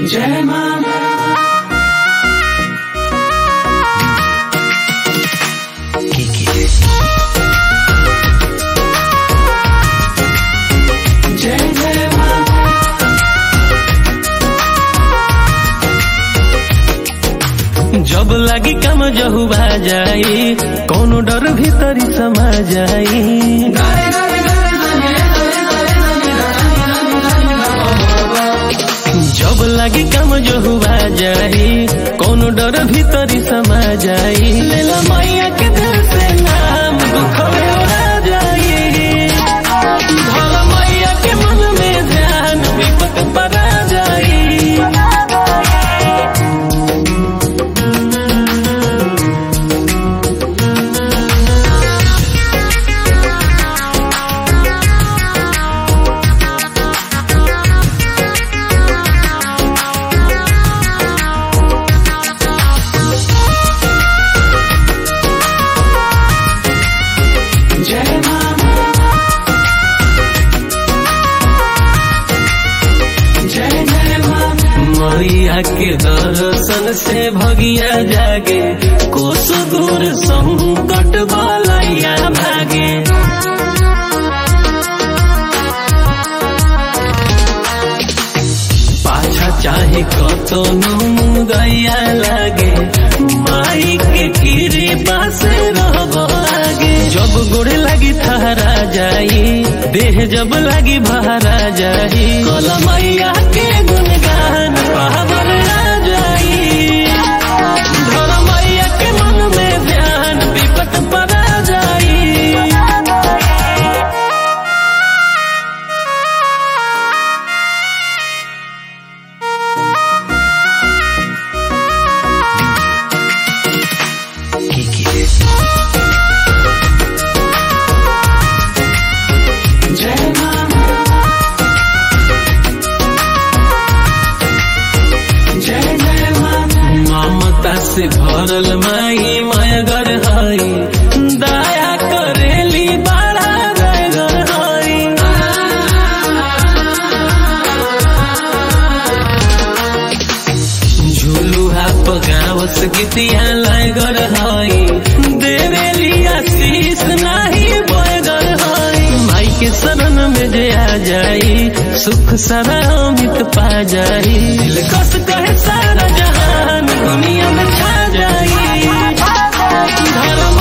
जय मां जय जय मां जब लगी कम जहुबा जाई कोनो डर भीतरी समा जाई गारे गारे गारे गारे जब लगी कम जहुबा जाई कोनो डर भीतरी समा जाई लेला मैया के दिल से नाम दुख में उड़ा जाई भला मैया के मन में ध्यान विपत परा जाई जय मां जय जय मां मैया के दर्शन से भगिया जागे कोस दूर संकट बलैया भागे पाछा चाहे कतो गैया लागे माई के कीरे पास रहब आगे जब गोड़ लगी थहरा जाई देह जब लगी बहरा जाई कल मैया के गुणगान पावर आ जाई धर मैया के मन में ध्यान विपत परा जाई जय मां जय जय मां ममता से भरल माई मयगर हई दया करेली बड़ा गयगर हई झुलुहा पगावस गीतिया लयगर हई देवेली आशीष नाही बयगर हई माई के शरण में जे आ जाई सुख सारा अमित पा जाई दिल कस कहे सारा जहान दुनिया में छा जाई धर्म